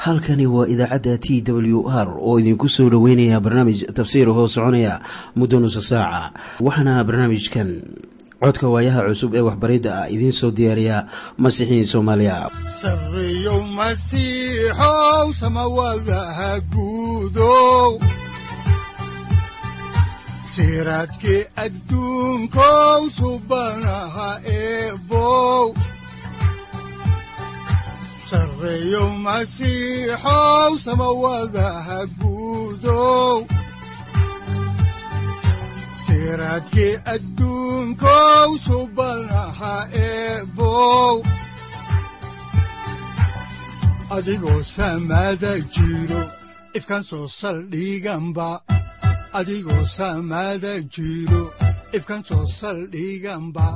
halkani waa idaacadda t w r oo idinku soo dhoweynaya barnaamij tafsiir hoo soconaya muddo nusa saaca waxaana barnaamijkan codka waayaha cusub ee waxbaridda ah idiin soo diyaariya masiixiin soomaaliya sareyow masiixow samawadaha guudow siraadkii adduunkow subanaha eebow sareyow masiixow samawadaha guudow siraadkii adduunkow subanaha eebow adigoo samaada jiro ifkaan soo saldhiganba adigoo samaada jiro ifkaan soo saldhiganba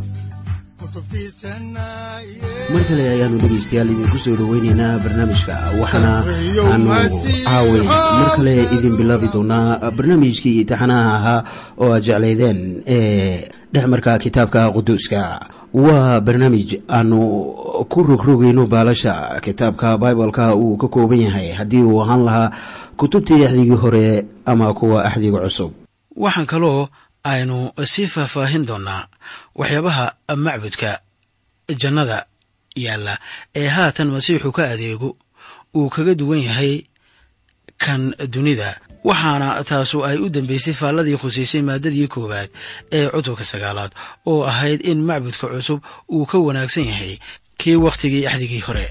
mar kale ayaanu dhegaystayaal idinku soo dhoweyneynaa barnaamijka waxaana aanu caaway mar kale idin bilaabi doonaa barnaamijkii imtixaanaha ahaa oo aad jeclaydeen ee dhexmarka kitaabka quduuska waa barnaamij aanu ku rogrogayno baalasha kitaabka bibaleka uu ka kooban yahay haddii uu ahaan lahaa kutubtii axdigii hore ama kuwa axdiga cusub waxaan kaloo aynu sii faahfaahin doonaa waxyaabaha macbudka jannada yaalla ee haatan masiixu ka adeego uu kaga duwan yahay kan dunida waxaana taasu ay u dambeysay faalladii khusaysay maaddadii koowaad ee cutubka sagaalaad oo ahayd in macbudka cusub uu ka wanaagsan yahay kii wakhtigii axdigii hore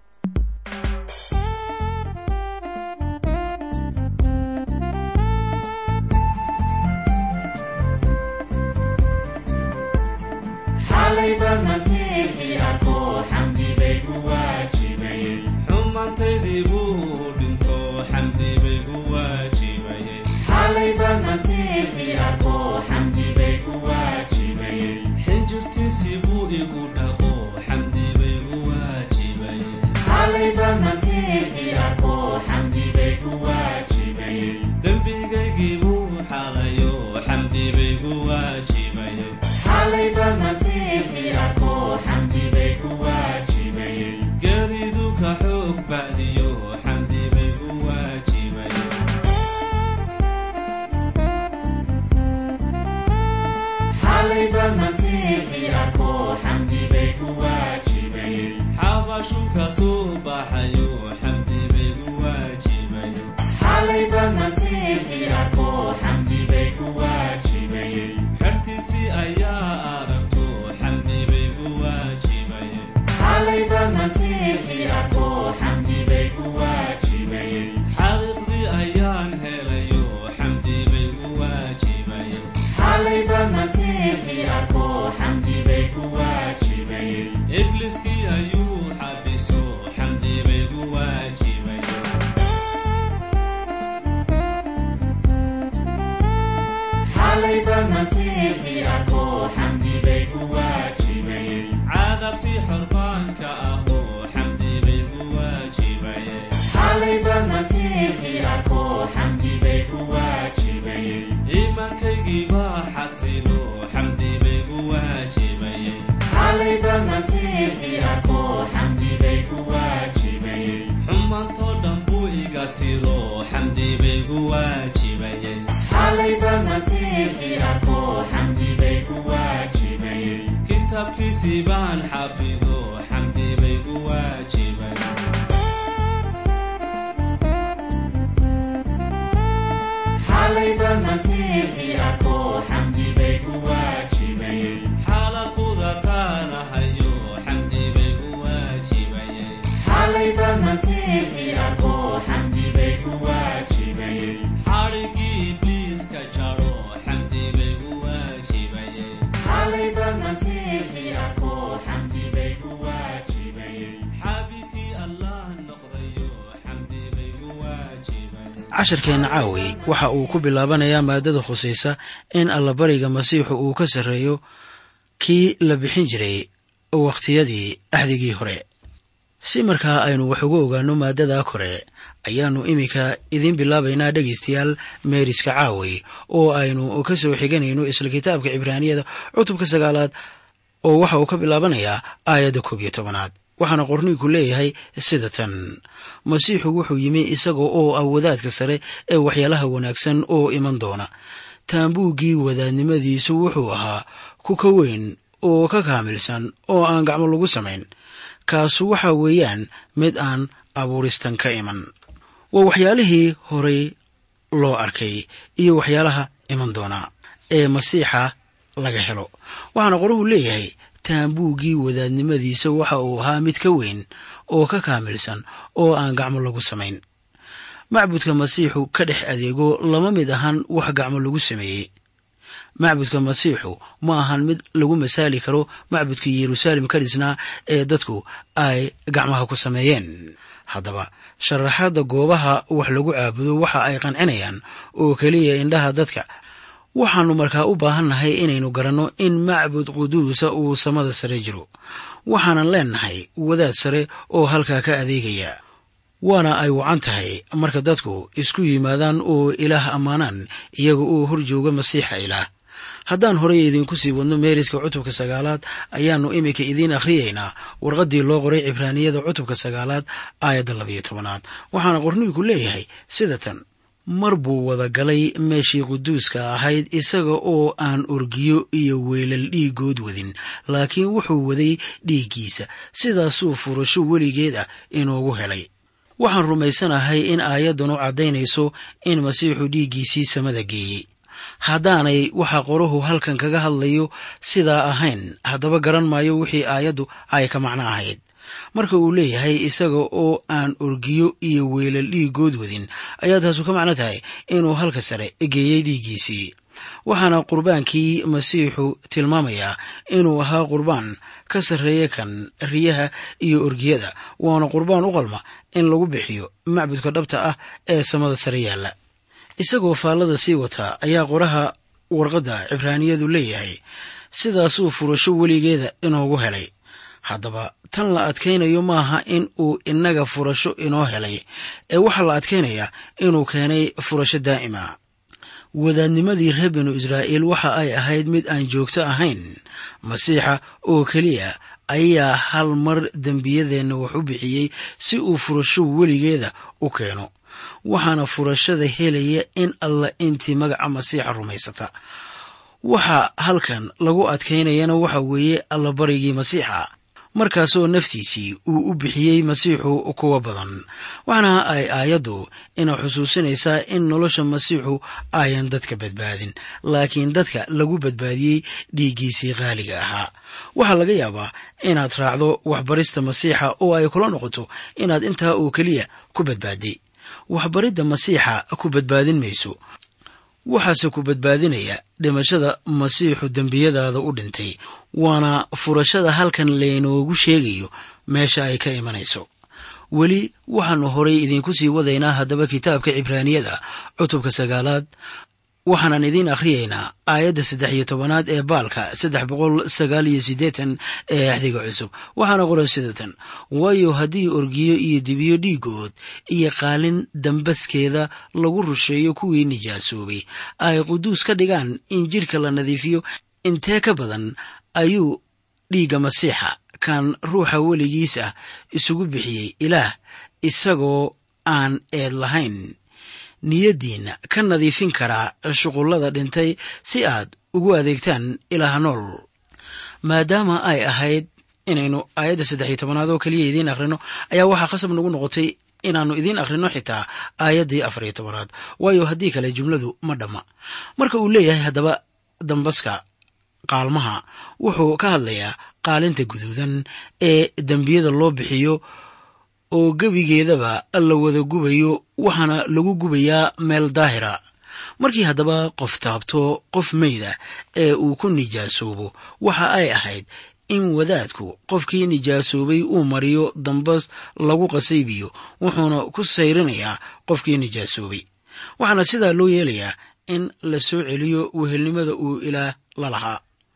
casharkeenna caaway waxa uu ku bilaabanayaa maaddada khusaysa in allabariga masiixu uu ka sarreeyo kii la bixin jiray wakhtiyadii axdigii hore si markaa aynu wax uga ogaanno maaddada kore ayaannu iminka idiin bilaabaynaa dhegaystayaal meeriska caaway oo aynu ka soo xiganayno isla kitaabka cibraaniyada cutubka sagaalaad oo waxa uu ka bilaabanayaa aayadda koob iyo tobanaad waxaana qorniinku leeyahay sida tan masiixu wuxuu yimi isaga oo ah wadaadka sare ee waxyaalaha wanaagsan oo iman doona taambuuggii wadaadnimadiisu wuxuu ahaa ku ka weyn oo ka kaamilsan oo aan gacmo lagu samayn kaasu waxa weeyaan mid aan abuuristan ka iman waa waxyaalihii horay loo arkay iyo waxyaalaha iman doonaa ee masiixa laga helo waxaana qoruhu leeyahay taambuuggii wadaadnimadiisa waxa uu ahaa mid ka weyn oo ka kaamilsan oo aan gacmo lagu samayn macbudka masiixu ka dhex adeego lama mid ahan wax gacmo lagu sameeyey macbudka masiixu ma ahan mid lagu masaali karo macbudkii yeruusaalem ka dhisnaa ee dadku ay gacmaha ku sameeyeen haddaba sharaxaadda goobaha wax lagu caabudo waxa ay qancinayaan oo keliya indhaha dadka waxaannu markaa u baahannahay inaynu garanno in macbud quduusa uu samada sare jiro waxaanan leennahay wadaad sare oo halkaa ka adeegaya waana ay wacan tahay marka dadku isku yimaadaan oo ilaah ammaanaan iyaga oo hor jooga masiixa ilaah haddaan horey idinku sii wadno meeriska cutubka sagaalaad ayaannu iminka idiin akhriyaynaa warqaddii loo qoray cibraaniyada cutubka sagaalaad aayadda labayo tobanaad waxaana qorniinku leeyahay sida tan mar buu wada galay meeshii quduuska ahayd isaga oo aan orgiyo iyo weelal dhiigood wadin laakiin wuxuu waday dhiiggiisa sidaasuu furasho weligeed ah inoogu helay waxaan rumaysanahay in aayaddanu caddaynayso in masiixu dhiiggiisii samada geeyey haddaanay waxa qoruhu halkan kaga hadlayo sidaa ahayn haddaba garan maayo wixii aayaddu ay ka macno ahayd marka uu leeyahay isaga oo aan orgiyo iyo weelal dhiigood wadin ayaa taasu ka macno tahay inuu halka sare geeyey dhiiggiisii waxaana qurbaankii masiixu tilmaamayaa inuu ahaa qurbaan ka sarreeya kan riyaha iyo orgiyada waana qurbaan u qalma in lagu bixiyo macbudka dhabta ah ee samada sare yaalla isagoo faallada sii wataa ayaa qoraha warqadda cibraaniyadu leeyahay sidaasuu furasho weligeeda inoogu helay haddaba tan la adkaynayo maaha in uu innaga furasho inoo helay ee waxaa la adkaynayaa inuu keenay furasho daa'ima wadaadnimadii reer binu israa'iil waxa ay ahayd mid aan joogto ahayn masiixa oo keliya ayaa hal mar dembiyadeenna wax u bixiyey si uu furasho weligeeda u keeno waxaana furashada helaya in alla intii magaca masiixa rumaysata waxa halkan lagu adkaynayana waxa weeye allabarigii masiixa markaasoo naftiisii uu u bixiyey masiixu kuwa badan waxaana ay aayaddu ina xusuusinaysaa in nolosha masiixu ayan dadka badbaadin laakiin dadka lagu badbaadiyey dhiiggiisii qaaliga ahaa waxaa laga yaabaa inaad raacdo waxbarista masiixa oo ay kula noqoto inaad intaa oo keliya ku badbaadday waxbaridda masiixa ku badbaadin mayso waxaase ku badbaadinaya dhimashada masiixu dembiyadaada u dhintay waana furashada halkan laynoogu sheegayo meesha ay ka imanayso weli waxaannu horay idiinku sii wadaynaa haddaba kitaabka cibraaniyada cutubka sagaalaad waxaanan idiin akhriyaynaa aayadda saddex iyo tobanaad ee baalka saddex boqol sagaal iyo siddeetan ee axdiga cusub waxaana qoran sidatan waayo haddii orgiyo iyo dibiyo dhiigood iyo qaalin dambaskeeda lagu rusheeyo kuwii nijaasoobay ay quduus ka dhigaan in jidhka la nadiifiyo intee ka badan ayuu dhiigga masiixa kan ruuxa weligiis ah isugu bixiyey ilaah isagoo aan eed lahayn niyaddiinna ka nadiifin karaa shuqullada dhintay si aad ugu adeegtaan ilaah nool maadaama ay ahayd inaynu aayadda saddex iyo tobanaad oo keliya idiin akhrino ayaa waxaa khasab nagu noqotay inaannu idiin akhrino xitaa aayaddii afar iyo tobanaad waayo haddii kale jumladu ma dhamma marka uu leeyahay haddaba dambaska qaalmaha wuxuu ka hadlayaa qaalinta guduudan ee dembiyada loo bixiyo oo gebigeedaba la wada gubayo waxaana lagu gubayaa meel daahira markii haddaba qof taabto qof meyda ee uu ku nijaasoobo waxa ay ahayd in wadaadku qofkii nijaasoobay uu mariyo dambas lagu qasaybiyo wuxuuna ku sayrinayaa qofkii nijaasoobay waxaana sidaa loo yeelayaa in la soo celiyo wehelnimada uu ilaah la lahaa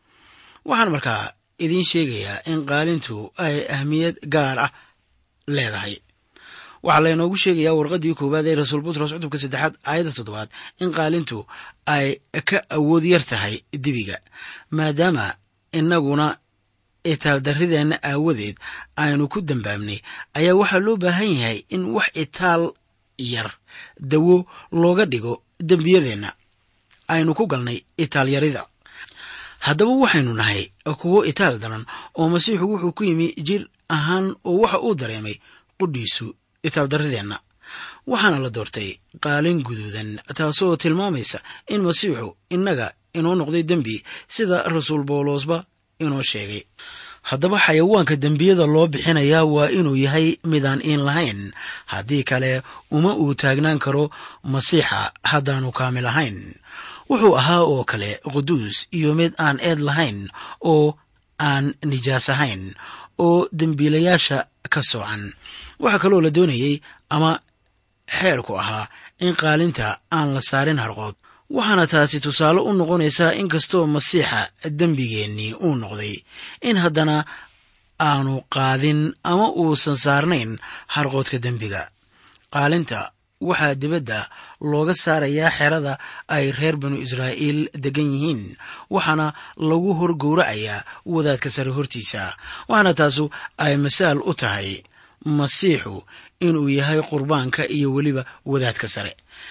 waxaan markaa idiin sheegayaa in qaalintu ay ahmiyad gaar ah leedahay waxaa laynoogu sheegayaa warqaddii koowaad ee rasuul butros cutubka saddexaad aayadda toddobaad in qaalintu ay ka awood yar tahay dibiga maadaama inaguna itaaldarrideenna aawadeed aynu ku dambaabnay ayaa waxaa loo baahan yahay in wax itaal yar dawo looga dhigo dembiyadeenna aynu ku galnay itaalyarida haddaba waxaynu nahay kuwo itaal daran oo masiixu wuxuu ku yimi jir ahaan oo waxa uu dareemay qudhiisu itaaldarrideenna waxaana la doortay qaalin guduudan taasoo tilmaamaysa in masiixu innaga inoo noqday dembi sida rasuul bawlosba inoo sheegay haddaba xayawaanka dembiyada loo bixinayaa waa inuu yahay midaan iin lahayn haddii kale uma uu taagnaan karo masiixa haddaanu kaamil ahayn wuxuu ahaa oo kale quduus iyo mid aan eed lahayn oo aan nijaas ahayn oo dembiilayaasha ka soocan waxaa kaloo la doonayey ama xeerku ahaa in qaalinta aan la saarin harqood waxaana taasi tusaale u noqonaysaa in kastoo masiixa dembigeennii uu noqday in haddana aanu qaadin ama uusan saarnayn harqoodka dembiga qaalinta waxaa dibadda looga saarayaa xerada ay reer banu israa'iil degan yihiin waxaana lagu hor gowracayaa wadaadka sare hortiisa waxaana taasu ay masaal u tahay masiixu inuu yahay qurbaanka iyo weliba wadaadka sare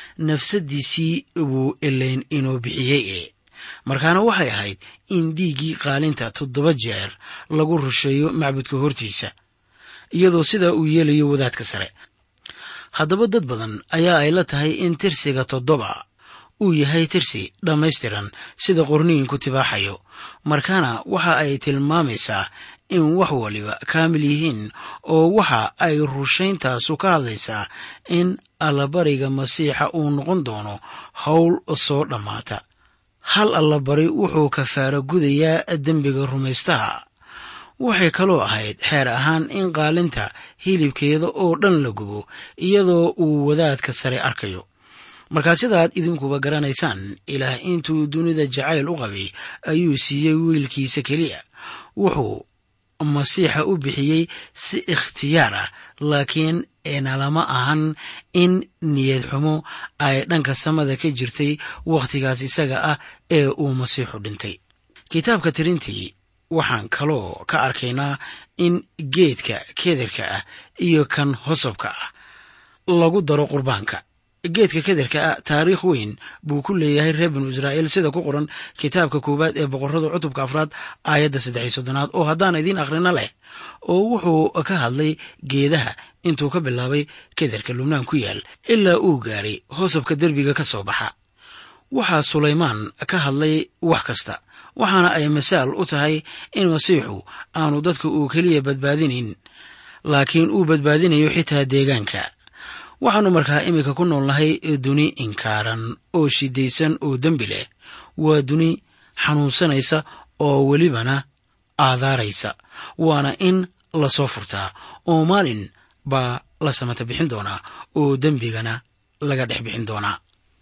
nafsadiisii buu elayn inoo bixiyey e markaana waxay ahayd in dhiiggii qaalinta toddoba jeer lagu rusheeyo macbudka hortiisa iyadoo sidaa uu yeelayo wadaadka sare haddaba dad badan ayaa ay la tahay in tirsiga toddoba uu yahay tirsi dhammaystiran sida qorniinku tibaaxayo markaana waxa ay tilmaamaysaa in wax waliba kaamil yihiin oo waxa ay rushayntaasu ka hadlaysaa in allabariga masiixa uu noqon doono howl soo dhammaata hal allabari wuxuu kafaaro gudayaa dembiga rumaystaha waxay kaloo ahayd xeer ahaan in qaalinta hilibkeeda oo dhan la gubo iyadoo uu wadaadka sare arkayo markaa sidaad idinkuba garanaysaan ilaah intuu dunida jacayl u qabay ayuu siiyey wiilkiisa keliya wuxuu masiixa u bixiyey si ikhtiyaar ah laakiin nalama ahan in niyad xumo ay dhanka samada ka jirtay wakhtigaas isaga ah ee uu masiixu dhintay kitaabka tirintii waxaan kaloo ka arkaynaa in geedka kederka ah iyo kan hosobka ah lagu daro qurbaanka geedka kederka ah taariikh weyn buu ku leeyahay reer binu israa'iil sida ku qoran kitaabka koowaad ee boqorrada cutubka afraad aayadda saddex iyo soddonaad oo haddaan idiin akhrino leh oo wuxuu ka hadlay geedaha intuu ka bilaabay kederka lubnaan ku yaal ilaa uu gaaray hosobka derbiga ka soo baxa waxaa sulaymaan ka hadlay wax kasta waxaana ay masaal u tahay in masiixu aanu dadka uu keliya badbaadinayn laakiin uu badbaadinayo xitaa deegaanka waxaannu markaa iminka ku noolnahay duni inkaaran oo shidaysan oo dembi leh waa duni xanuunsanaysa oo welibana aadaaraysa waana in lasoo furtaa oo maalin baa la samata bixin doonaa oo dembigana laga dhex bixin doonaa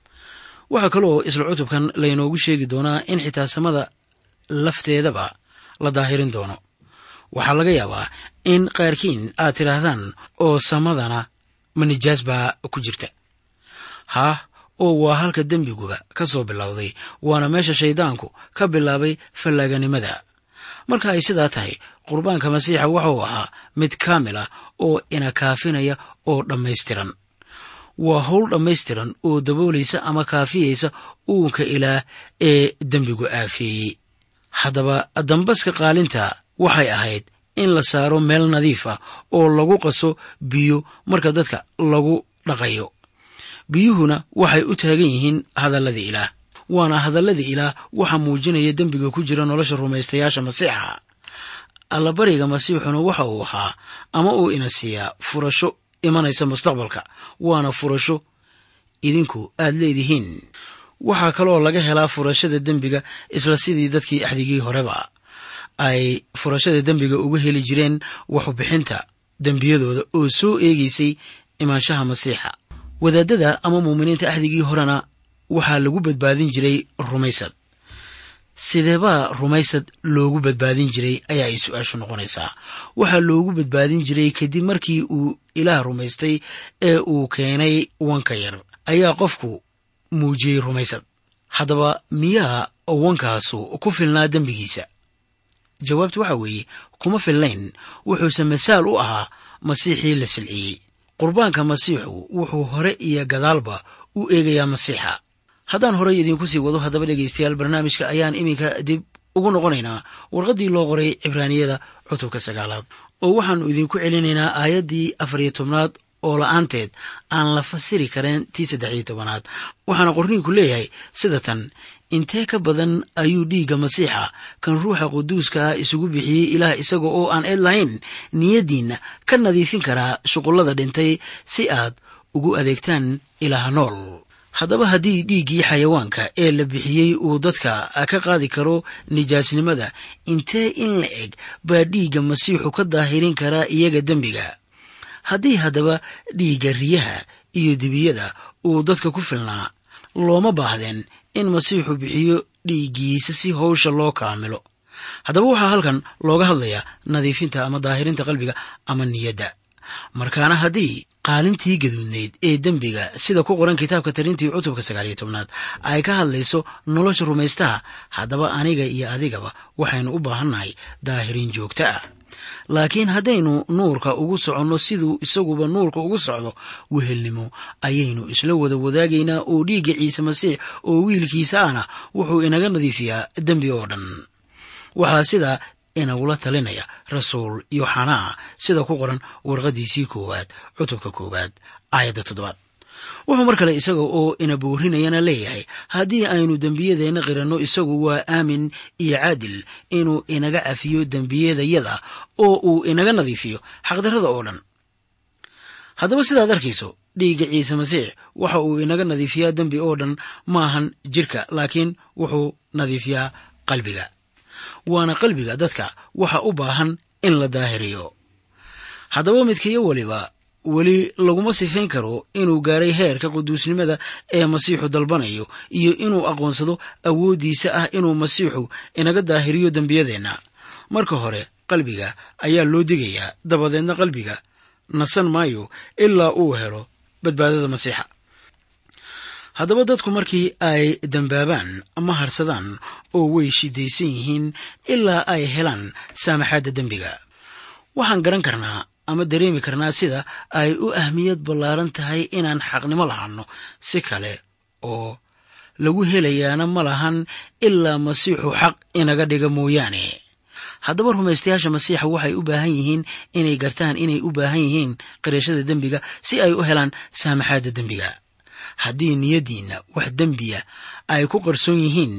waxaa kaloo isla cutubkan laynoogu sheegi doonaa in xitaa samada lafteedaba la daahirin doono waxaa laga yaabaa in qaarkiin aad tidhaahdaan oo samadana ma nijaas baa ku jirta haah oo waa halka dembiguba ka soo bilowday waana meesha shayddaanku ka bilaabay fallaaganimada marka ay sidaa tahay qurbaanka masiixa wuxuu ahaa mid kaamil ah oo ina kaafinaya oo dhammaystiran waa howl dhammaystiran oo daboolaysa ama kaafiyaysa uunka ilaah ee dembigu aafeeyey haddaba dambaska qaalinta waxay ahayd in la saaro meel nadiif ah oo lagu qaso biyo marka dadka lagu dhaqayo biyuhuna waxay u taagan yihiin hadalladii ilaah waana hadalladii ilaah waxa muujinaya dembiga ku jira nolosha rumaystayaasha masiixa allabariga masiixuna waxa uu ahaa ama uu ina siiyaa furasho imanaysa mustaqbalka waana furasho idinku aad leedihiin waxaa kaloo laga helaa furashada dembiga isla sidii dadkii axdigii horeba ay furashada dembiga uga heli jireen waxubixinta dembiyadooda oo soo eegaysay imaanshaha masiixa wadaadada ama muuminiinta axdigii horena waxaa lagu badbaadin jiray rumaysad sideebaa rumaysad loogu badbaadin jiray ayaa ay su-aashu noqonaysaa waxaa loogu badbaadin jiray kadib markii uu ilaah rumaystay ee uu keenay wanka yar ayaa qofku muujiyey rumaysad haddaba miyaa wankaasu ku filnaa dembigiisa jawaabtu waxa weeye kuma fillayn wuxuuse masaal u ahaa masiixii la silciyey qurbaanka masiixu wuxuu hore iyo gadaalba u eegayaa masiixa haddaan horey idinku sii wado haddaba dhegaystayaal barnaamijka ayaan iminka dib ugu noqonaynaa warqaddii loo qoray cibraaniyada cutubka sagaalaad oo waxaannu idinku celinaynaa aayaddii afariyo tobnaad oo la-aanteed aan la fasiri karen tii saddexiyo tobanaad waxaana qorniinku leeyahay sida tan intee ka badan ayuu dhiigga masiixa kan ruuxa quduuska ah isugu bixiyey ilaah isaga oo aan eed lahayn niyaddiinna ka nadiifin karaa shuqullada dhintay si aad ugu adeegtaan ilaaha nool haddaba haddii dhiiggii xayawaanka ee la bixiyey uu dadka ka qaadi karo nijaasnimada intee in la eg baa dhiigga masiixu ka daahirin karaa iyaga dembiga haddii haddaba dhiigga riyaha iyo dibiyada uu dadka ku filnaa looma baahdeen in masiixu bixiyo dhiiggiisa si howsha loo kaamilo haddaba waxaa halkan looga hadlayaa nadiifinta ama daahirinta qalbiga ama niyadda markaana haddii qaalintii gaduudnayd ee dembiga sida ku qoran kitaabka tarintii cutubka sagaaliyo tobnaad ay ka hadlayso nolosha rumaystaha haddaba aniga iyo adigaba waxaynu u baahannahay daahirin joogto ah laakiin haddaynu nuurka ugu soconno siduu isaguba nuurka ugu socdo wehelnimo ayaynu isla wada wadaagaynaa oo dhiigga ciise masiix oo wiilkiisa ahna wuxuu inaga nadiifiyaa dembi oo dhan waxaa sidaa inagula talinaya rasuul yoxanaa sida ku qoran warqadiisii koowaad cutubka koowaad aayadda toddobaad wuxuu mar kale isaga oo ina boorinayana leeyahay haddii aynu dembiyadeenna qiranno isagu waa aamin iyo caadil inuu inaga cafiyo dembiyadayada oo uu inaga nadiifiyo xaqdarrada oo dhan haddaba sidaad arkayso dhiigga ciise masiix waxa uu inaga nadiifiyaa dembi oo dhan maahan jirka laakiin wuxuu nadiifiyaa qalbiga waana qalbiga dadka waxa u baahan in la daahiriyo haddaba midkiyo weliba weli laguma sifayn karo inuu gaaray heerka quduusnimada ee masiixu dalbanayo iyo inuu aqoonsado awooddiisa ah inuu masiixu inaga daahiriyo dembiyadeenna marka hore qalbiga ayaa loo digayaa dabadeedna qalbiga nasan maayo ilaa uu helo badbaadada masiixa haddaba dadku markii ay dembaabaan ama harsadaan oo way shidaysan yihiin ilaa ay helaan saamaxaadda dembiga waxaan garan karnaa ama dareemi karnaa sida ay u ahmiyad ballaaran tahay inaan xaqnimo lahanno si kale oo lagu helayaana ma lahan ilaa masiixu xaq inaga dhiga mooyaane haddaba rumaystayaasha masiixa waxay u baahan yihiin inay gartaan inay u baahan yihiin qirashada dembiga si ay u helaan saamaxaadda dembiga haddii niyaddiinna wax dembiya ay ku qarsoon yihiin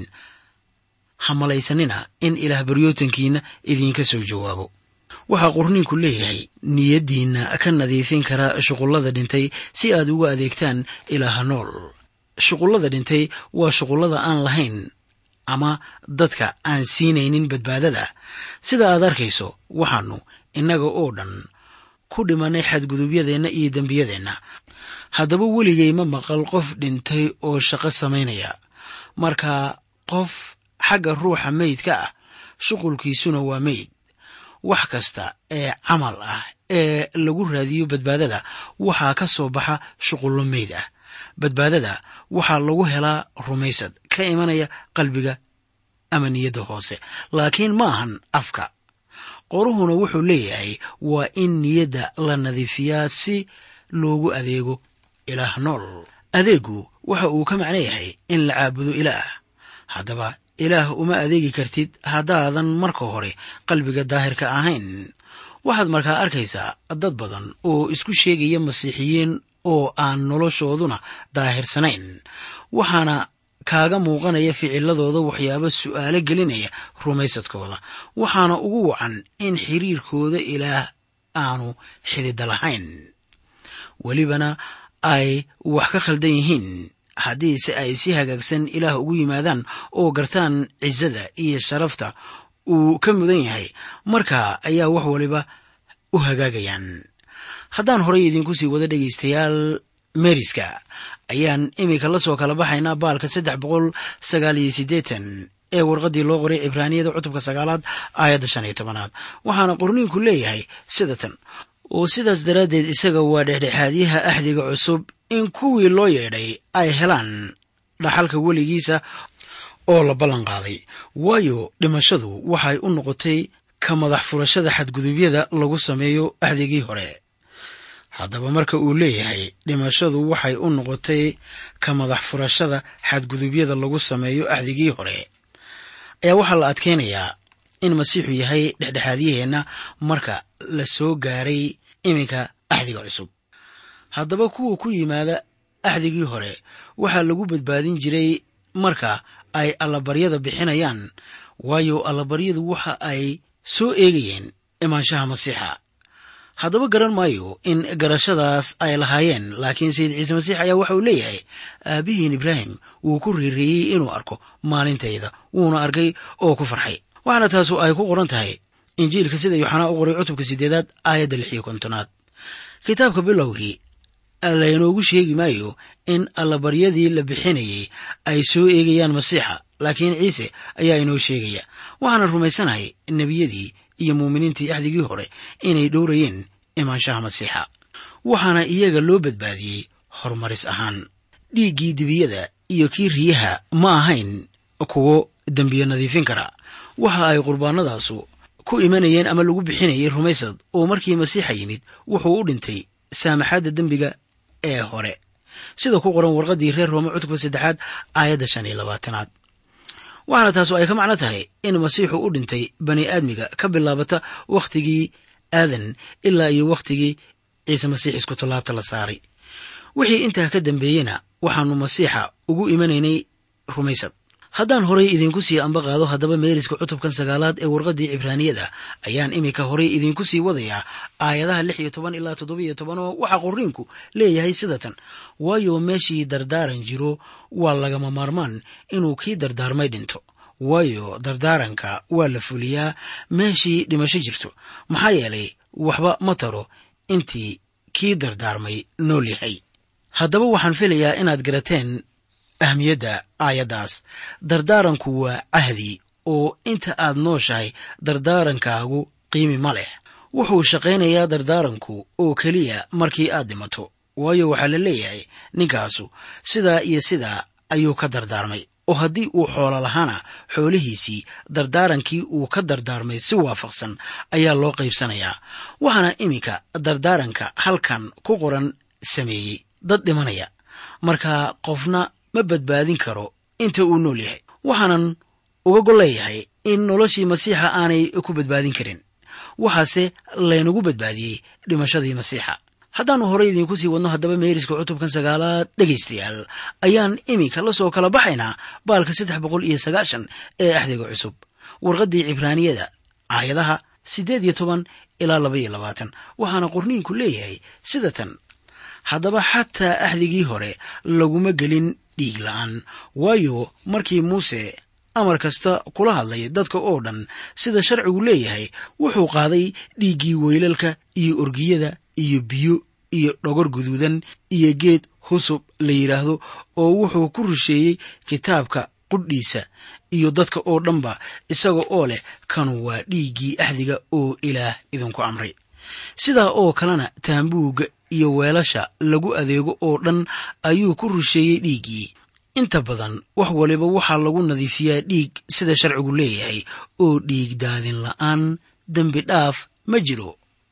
hamalaysanina in ilaah baryootankiina idiinka soo jawaabo waxaa qurniinku leeyahay niyaddiinna ka nadiifin kara shuqullada dhintay si aad ugu adeegtaan ilaaha nool shuqullada dhintay waa shuqullada aan lahayn ama dadka aan siinaynin badbaadada sida aad arkayso waxaannu innaga oo dhan ku dhimanay xadgudubyadeenna iyo dembiyadeenna haddaba weligay ma maqal qof dhintay oo shaqo samaynaya marka qof xagga ruuxa meydka ah shuqulkiisuna waa meyd wax kasta ee camal ah ee lagu raadiyo badbaadada waxaa ka soo baxa shuqullo meyd ah badbaadada waxaa lagu helaa rumaysad ka imanaya qalbiga ama niyadda hoose laakiin ma ahan afka qoruhuna wuxuu leeyahay waa in niyadda la nadiifiyaa si loogu adeego ilaah nool adeegu waxa uu ka macno yahay in la caabudo ilaah haddaba ilaah uma adeegi kartid haddaadan marka hore qalbiga daahirka ahayn waxaad markaa arkaysaa dad badan oo isku sheegaya masiixiyiin oo aan noloshooduna daahirsanayn waxaana kaaga muuqanaya ficiladooda waxyaabo su'aalo gelinaya rumaysadkooda waxaana ugu wacan in xiriirkooda ilaah aanu xidida lahayn welibana ay wax ka khaldan yihiin haddiise ay si hagaagsan ilaah ugu yimaadaan oo gartaan cisada iyo sharafta uu ka mudan yahay marka ayaa wax waliba u hagaagayaan haddaan horey idinku sii wada dhegaystayaal meriska ayaan iminka la soo kala baxaynaa baalka saddex boqol sagaal iyo siddeetan ee warqaddii loo qoray cibraaniyada cutubka sagaalaad aayadda shan iyo tobanaad waxaana qorniinku leeyahay sida tan oo sidaas daraaddeed isaga waa dhexdhexaadyaha axdiga cusub in kuwii loo yeedhay ay helaan dhaxalka weligiisa oo la ballan qaaday waayo dhimashadu waxay u noqotay ka madax furashada xadgudubyada lagu sameeyo axdigii hore haddaba marka uu leeyahay dhimashadu waxay u noqotay ka madax furashada xadgudubyada lagu sameeyo axdigii hore ayaa waxaa la adkeynayaa in masiixu yahay dhexdhexaadyaheenna marka la soo gaaray iminka axdiga cusub haddaba kuwa ku yimaada axdigii hore waxaa lagu badbaadin jiray marka ay allabaryada bixinayaan waayo allabaryadu waxa ay soo eegayeen imaanshaha masiixa haddaba garan maayo in garashadaas ay lahaayeen laakiin sayid ciise masiix ayaa waxa uu leeyahay aabbihiin ibraahim wuu ku riireeyey inuu arko maalintayda wuuna arkay oo ku farxay waxaana taasu ay ku qoran tahay injiilka sida yooxanaa u qoray cutubka siddeedaad aayadda lix iyo kontonaad kitaabka bilowgii laynoogu sheegi maayo in allabaryadii la bixinayey ay soo eegayaan masiixa laakiin ciise ayaa inoo sheegaya waxaana rumaysanahay nebiyadii iyo muuminiintii axdigii hore inay dhowrayeen imaanshaha masiixa waxaana iyaga loo badbaadiyey horumaris ahaan dhiiggii dibiyada iyo kii riyaha ma ahayn kuwo dembiyo nadiifin kara waxa ay qurbaanadaasu ku imanayeen ama lagu bixinayay rumaysad oo markii masiixa yimid wuxuu u dhintay saamaxaadda dembiga ee hore sida ku qoran warqaddii reer roome cutubka saddexaad aayadda shan iyo labaatanaad waxaana taasu ay ka macno tahay in masiixu u dhintay bani aadmiga ka bilaabata wakhtigii aadan ilaa iyo wakhtigii ciise masiix isku tallaabta la saaray wixii intaa ka dambeeyena waxaannu masiixa ugu imanaynay rumaysad haddaan horay idinku sii amba qaado haddaba meeriska cutubkan sagaalaad ee warqaddii cibraaniyada ayaan iminka horay idinku sii wadayaa aayadaha lix iyo toban ilaa toddobiyo toban oo waxaa qorriinku leeyahay sida tan waayo meeshii dardaaran jiro waa lagama maarmaan inuu kii dardaarmay dhinto waayo dardaaranka waa la fuliyaa meeshii dhimasho jirto maxaa yeelay waxba ma taro intii kii dardaarmay nool yahay haddaba waxaan filayaa inaad garateen ahmiyadda aayaddaas dardaaranku waa cahdi oo inta aad nooshahay dardaarankaagu qiimi ma leh wuxuu shaqaynayaa dardaaranku oo keliya markii aad dhimato waayo waxaa la leeyahay ninkaasu sidaa iyo sidaa ayuu ka dardaarmay oo haddii uu xoolo lahaana xoolihiisii dardaarankii uu ka dardaarmay si waafaqsan ayaa loo qaybsanayaa waxaana iminka dardaaranka halkan ku qoran sameeyey dad dhimanaya marka qofna ma badbaadin karo inta uu nool yahay waxaanan uga golleeyahay in noloshii masiixa aanay ku badbaadin karin waxaase laynagu badbaadiyey dhimashadii masiixa haddaannu horey idiinku sii wadno haddaba meeriska cutubkan sagaalaad dhegaystayaal ayaan iminka la soo kala baxaynaa baalka saddex boqol iyo sagaashan ee axdiga cusub warqaddii cibraaniyada aayadaha siddeed iyo toban ilaa laba iyo labaatan waxaana qorniinku leeyahay sida tan haddaba xataa axdigii hore laguma gelin dhiig la'aan waayo markii muuse amar kasta kula hadlay dadka oo dhan sida sharcigu leeyahay wuxuu qaaday dhiiggii weylalka iyo orgiyada iyo biyo iyo dhogor guduudan iyo geed husub la yidhaahdo oo wuxuu ku rusheeyey kitaabka qudhiisa iyo dadka oo dhanba isaga oo leh kanu waa dhiiggii axdiga oo ilaah idinku amray sidaa oo kalena taambuugga iyo weelasha lagu adeego oo dhan ayuu ku rusheeyey dhiiggii inta badan wax waliba waxaa lagu nadiifiyaa dhiig sida sharcigu leeyahay oo dhiig daadin la'aan dembi dhaaf ma jiro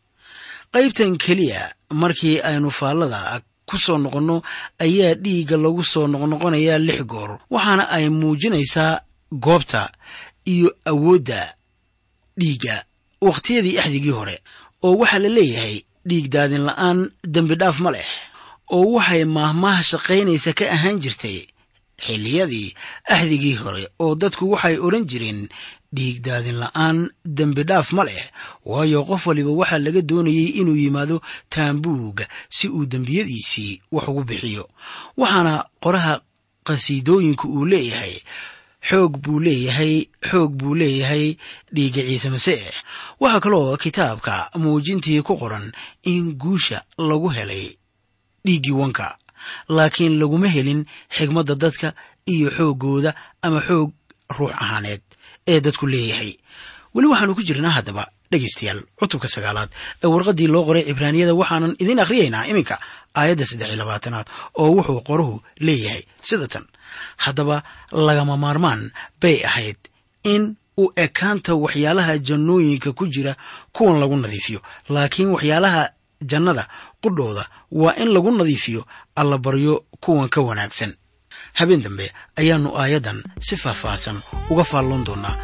qaybtan keliya markii aynu faallada ku soo noqonno ayaa dhiigga lagu soo noqnoqonayaa lix goor waxaana ay muujinaysaa goobta iyo awoodda dhiigga wakhtiyadii axdigii hore oo waxaa la leeyahay dhiig daadin la'aan dembi dhaaf ma leh oo waxay maahmaah shaqaynaysa ka ahaan jirtay xilliyadii axdigii hore oo dadku waxay odhan jireen dhiig daadin la'aan dembi dhaaf ma leh waayo qof waliba waxaa laga doonayey inuu yimaado taambuugga si uu dembiyadiisii wax ugu bixiyo waxaana qoraha qhasiidooyinku uu leeyahay xoog buu leeyahay xoog buu leeyahay dhiigga ciise masiix waxaa kaloo kitaabka muujintii ku qoran in guusha lagu helay dhiiggii wanka laakiin laguma helin xigmadda dadka iyo xooggooda ama xoog ruux ahaaneed ee dadku leeyahay weli waxaanu ku jirnaa haddaba dhegaystayaal cutubka sagaalaad ee warqaddii loo qoray cibraaniyada waxaanan idiin akhriyaynaa iminka aayadda saddex iyo labaatanaad oo wuxuu qoruhu leeyahay sida tan haddaba lagama maarmaan bay ahayd in u ekaanta waxyaalaha jannooyinka ku jira kuwan lagu nadiifiyo laakiin waxyaalaha jannada qudhooda waa in lagu nadiifiyo allabaryo kuwan ka wanaagsan habeen dambe ayaannu aayaddan si faahfaahsan uga faalloon doonnaa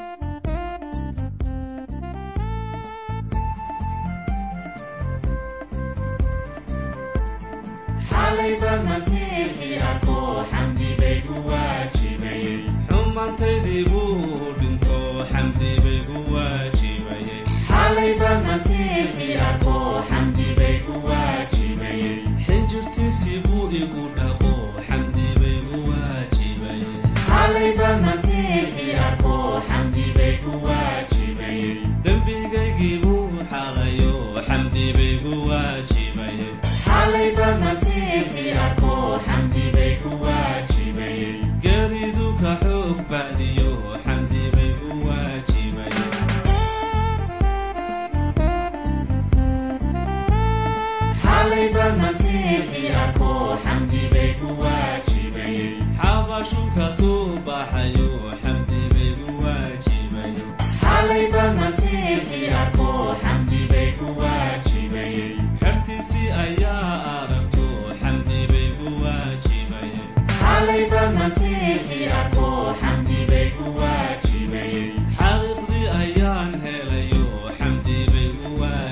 xumaantaydii buu dhinto xamdi bay ku waajibayeen xinjirtiisii buu igu dhaqo xamdi bay ku waajibayeen dembigaygii buu xaqayo xamdi bay ku waajibayeen geeridu ka xoog bacdiyo xamdi bay ku waajibayeen xabashu ka soo baxayo xamdi bay ku waajibayeen xertiisii ayaa aragto xamdi bay ku waajibayeen xaqiiqdii ayaan helayo xamdi bay ku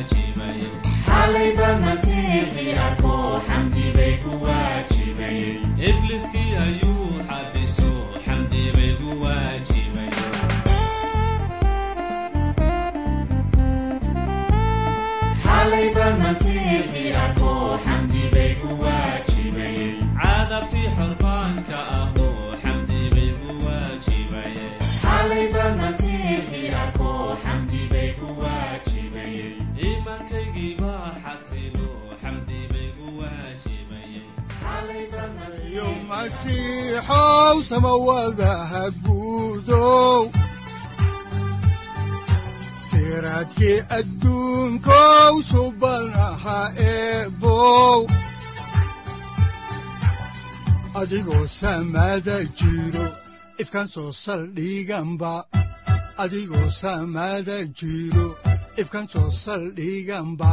waajibayeen ibliskii ayuu xabiso xamdi bay ku waajibayeen cadabtii xorbaanka ahoo xamdi bay ku waajibayeen iimaankaygii baa xasilo xamdi bay ku waajibayeen yo masiixow samawadaha guudow siraadkii adduunkow subanaha eebow adigoo samada jiro ifkan soo saldhiganba adigoo samada jiro ifkan soo saldhiganba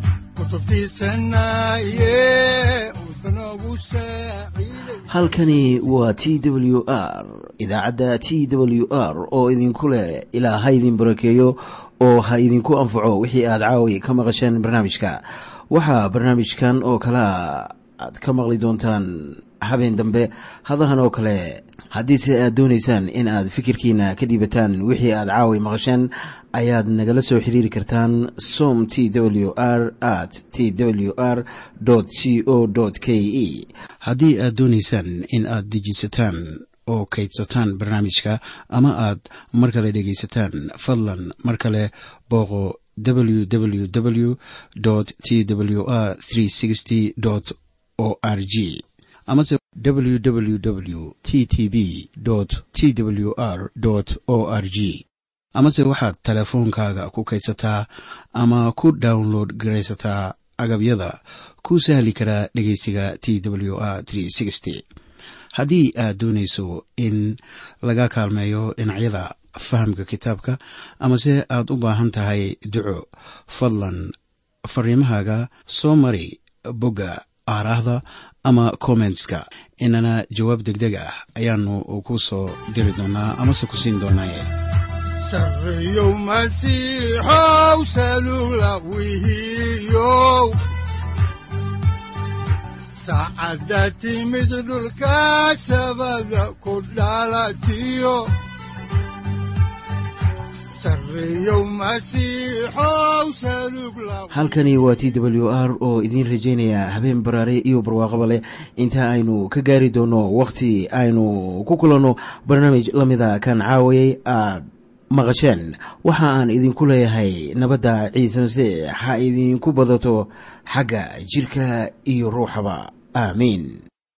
kutubtiisanaye udbanogu saaciiday halkani waa t w r idaacadda t w r oo idinku leh ilaa ha idin barakeeyo oo ha idinku anfaco wixii aad caawi ka maqasheen barnaamijka waxaa barnaamijkan oo kalea aad ka maqli doontaan habeen dambe hadahan oo kale haddiise aad doonaysaan in aad fikirkiina ka dhiibataan wixii aad caawi maqasheen ayaad nagala soo xiriiri kartaan som t w r at t w r c o k e haddii aad doonaysaan in aad dejisataan oo kaydsataan barnaamijka ama aad mar kale dhegaysataan fadlan mar kale booqo www t w r o r g amase www t t b t w r o r g amase waxaad teleefoonkaaga ku kaydsataa ama ku download garaysataa agabyada ku sahli karaa dhegeysiga t w r haddii aad doonayso in laga kaalmeeyo dhinacyada fahamka kitaabka amase aad u baahan tahay duco fadlan fariimahaaga soo mari bogga aaraahda ama kommentska inana jawaab degdeg ah ayaanu ku soo diri doonaa amase ku siin doonaaye sarreyow masiixow salula wihiyow saacadda timid dhulka sabada ku dhalatiyo sarreyow masiixow salug la halkani waa t w r oo idiin rajaynaya habeen baraare iyo barwaaqaba leh inta aynu ka gaari doono wakhti aynu ku kulanno barnaamij la mida kan caawayay aad maqasheen waxa aan idinku leeyahay nabadda ciise masiix ha idinku badato xagga jidhka iyo ruuxaba aamiin